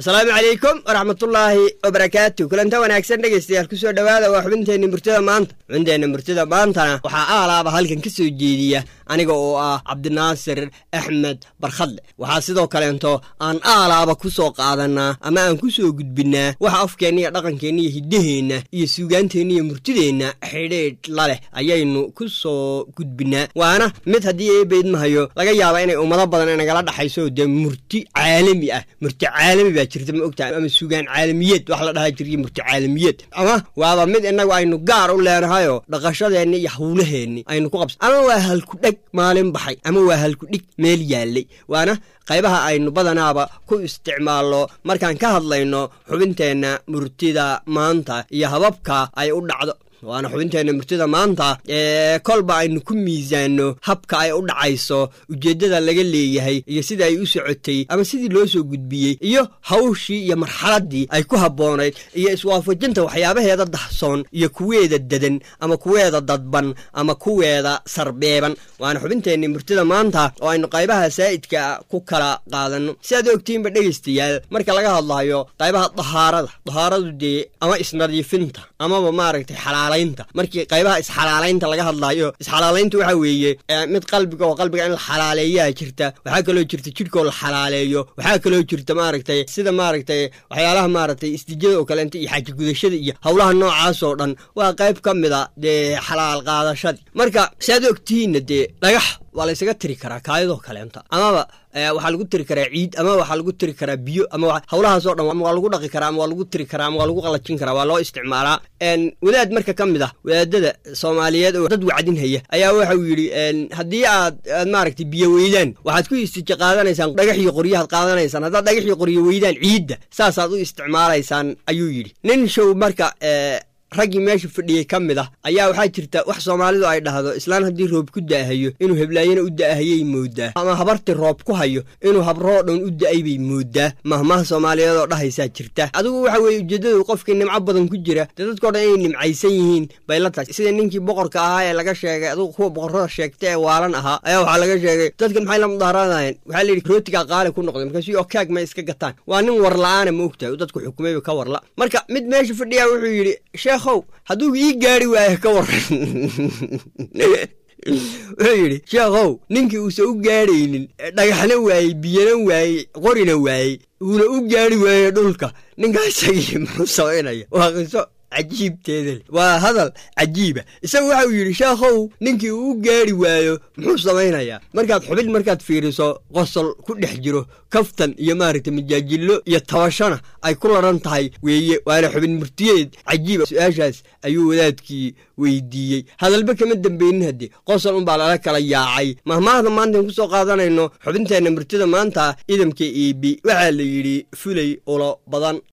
asalaamu calaykum waraxmatullaahi wabarakaatu kulanta wanaagsan dhegaystayaal kusoo dhowaada waa xubinteenna murtida maanta xubinteenna murtida maantana waxaa aalaaba halkan ka soo jeediya aniga oo ah cabdinaasir axmed barkhadle waxaa sidoo kaleento aan aalaaba ku soo qaadanaa ama aan ku soo gudbinnaa waxa afkeenna iyo dhaqankeenna iyo hiddaheenna iyo suugaanteenna iyo murtideenna xidhiidh la leh ayaynu ku soo gudbinnaa waana mid haddii eebeydmahayo laga yaaba inay ummado badan inagala dhaxayso dee murti caalami ah murti caalami baa jirta ma ogtahay ama suugaan caalamiyeed wax la dhaha jirya murti caalamiyeed ama waaba mid inagu aynu gaar u leenahayoo dhaqashadeenni iyo hawlaheenni aynu ku qabsa ama waa halku dheg maalin baxay ama waa halku dhig meel yaallay waana qaybaha aynu badanaaba ku isticmaalno markaan ka hadlayno xubinteenna murtida maanta iyo hababka ay u dhacdo waana xubinteenna murtida maanta ee kolba aynu ku miisaanno habka ay u dhacayso ujeeddada laga leeyahay iyo sida ay u socotay ama sidii loo soo gudbiyey iyo hawshii iyo marxaladdii ay ku habboonayd iyo iswaafajinta waxyaabaheeda dahsoon iyo kuweeda dadan ama kuweeda dadban ama kuweeda sarbeeban waana xubinteenna murtida maanta oo aynu qaybaha saa'idka ku kala qaadanno siaad ogtiinba dhegaystayaal marka laga hadlayo qaybaha dahaarada dahaaradu dee ama isnadiifinta amaba maaragtay xalaal markii qaybaha isxalaalaynta laga hadlaayo isxalaalaynta waxaa weeye mid qalbiga oo qalbiga in la xalaaleeyaa jirta waxaa kaloo jirta jidhkoo la xalaaleeyo waxaa kaloo jirta maaragtay sida maaragtay waxyaalaha maaragtay istijada oo kaleenta iyo xaaji gudashada iyo howlaha noocaasoo dhan waa qayb ka mida dee xalaal qaadashadii marka siaad ogtihiinna dee dhagax waa la ysaga tiri karaa kaayadoo kaleenta amaba waxaa lagu tiri karaa ciid ama waxaa lagu tiri karaa biyo ama howlahaasoo dhan waa lagu dhaqi karaa ama waa lagu tiri karaa ama waa lagu qalajin karaa waa loo isticmaalaa wadaad marka ka mid ah wadaadada soomaaliyeed oo dad wacdinhaya ayaa waxau yidhi haddii aad aad maaragtay biyo weydaan waxaad ku istija qaadanaysaan dhagax iyo qoryahaad qaadanaysaan haddaad dhagax iyo qoryo weydaan ciidda saasaad u isticmaalaysaan ayuu yidhi nin show marka raggii meesha fadhiyey ka mid ah ayaa waxaa jirta wax soomaalidu ay dhahdo islaan haddii roob ku da'ahayo inuu heblaayana u da'ahayay moodaa ama habartii roob ku hayo inuu habroo dhan u da'ay bay moodaa mahmaha soomaaliyeed oo dhahaysaa jirta adigu waxa weeye ujeeddadu qofkii nimco badan ku jira dee dadkao dhan inay nimcaysan yihiin bay la tahay sida ninkii boqorka ahaa ee laga sheegay adugu kuwa boqorrada sheegta ee waalan ahaa ayaa waxaa laga sheegay dadkan maxay la mudaaraadayeen waxaa layidhi rootigaa qaali ku noqday markaasuu oo kaag may iska gataan waa nin warla'aana ma ogtahay u dadku xukumayba ka warla marka mid meesha fadhiyaa wuxuu yidhi sheekhow hadduu ii gaari waayo ka waran wuxuu yidhi sheekhow ninkii uusan u gaadhaynin dhagaxna waayey biyana waayey qorina waayey uuna u gaari waayo dhulka ninkaa isagii muxuu samaynaya waa qiso cajiibteeda le waa hadal cajiiba isagu waxa uu yidhi sheekhow ninkii uu u gaari waayo muxuu samaynayaa markaad xubin markaad fiiriso qosol ku dhex jiro kaftan iyo maaragtay majaajillo iyo tabashana ay ku laran tahay weeye waana xubin murtiyeed cajiiba su-aashaas ayuu wadaadkii weydiiyey hadalba kama dambeynin haddii qosol unbaa lala kala yaacay mahmaahda maantaan ku soo qaadanayno xubinteenna murtida maanta idamka iibi waxaa la yidhi fulay ulo badan